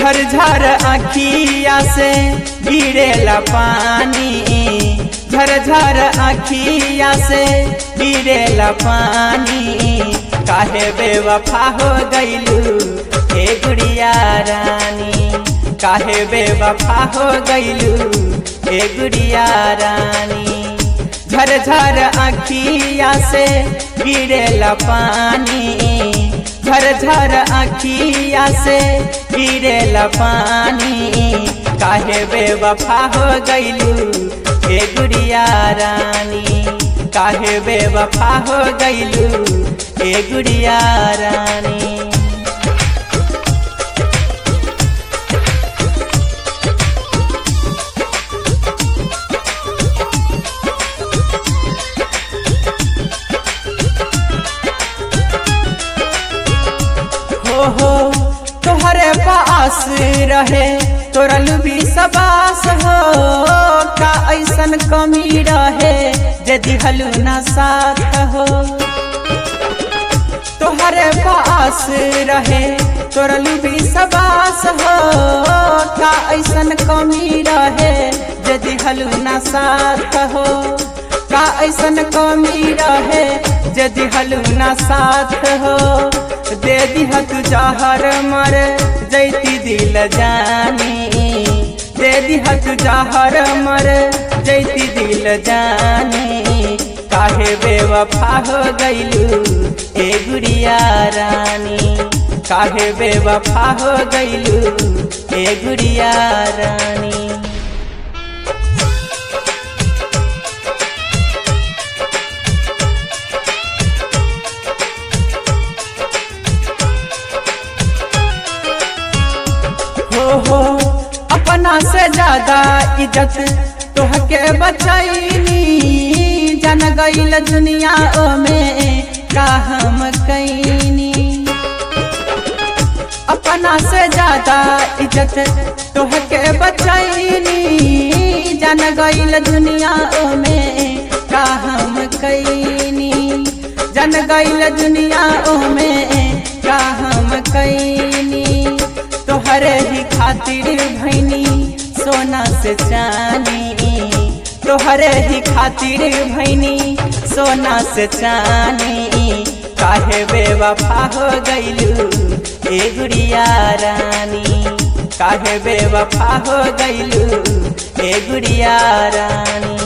झरझर अखिया से गिरेला पानी झरझर अखिया से गिरेला पानी काहे बेवफा हो गईलू हे गुड़िया रानी काहे बेवफा हो गईलू हे गुड़िया रानी झरझर अखिया से गिरेला पानी झरझर अखिया से गिरेला पानी काहे बेवफा हो गईलू हे गुड़िया रानी काहे बेवफा हो गईलू हे गुड़िया रानी हो हो तोहरे पास रहे तोरल भी सबास हो का ऐसन कमी रहे जे दिहलू ना साथ हो तोहरे पास रहे तोरल भी सबास हो का ऐसन कमी रहे जे दिहलू ना साथ हो का ऐसन कमी रहे जे दिहलू ना साथ हो दे दिह तू जहर मर जैती दिल जानी दे दिह तू जहर मर जैती दिल जानी काहे बेवफा हो गईलू ए गुड़िया रानी काहे बेवफा हो गईलू ए गुड़िया रानी हो हो अपना से ज्यादा इज्जत तोहके बचैनी जन गईल दुनिया में का हम कैनी अपना से ज्यादा इज्जत तोहके बचैनी जन गईल दुनिया में का हम कैनी जन गईल दुनिया में का हम कैनी तोहरे ही खातिर भैनी सोना से चानी तोहरे ही खातिर भैनी सोना से चानी काहे बेवफा हो गईलू ए गुड़िया रानी काहे बेवफा हो गईलू ए गुड़िया रानी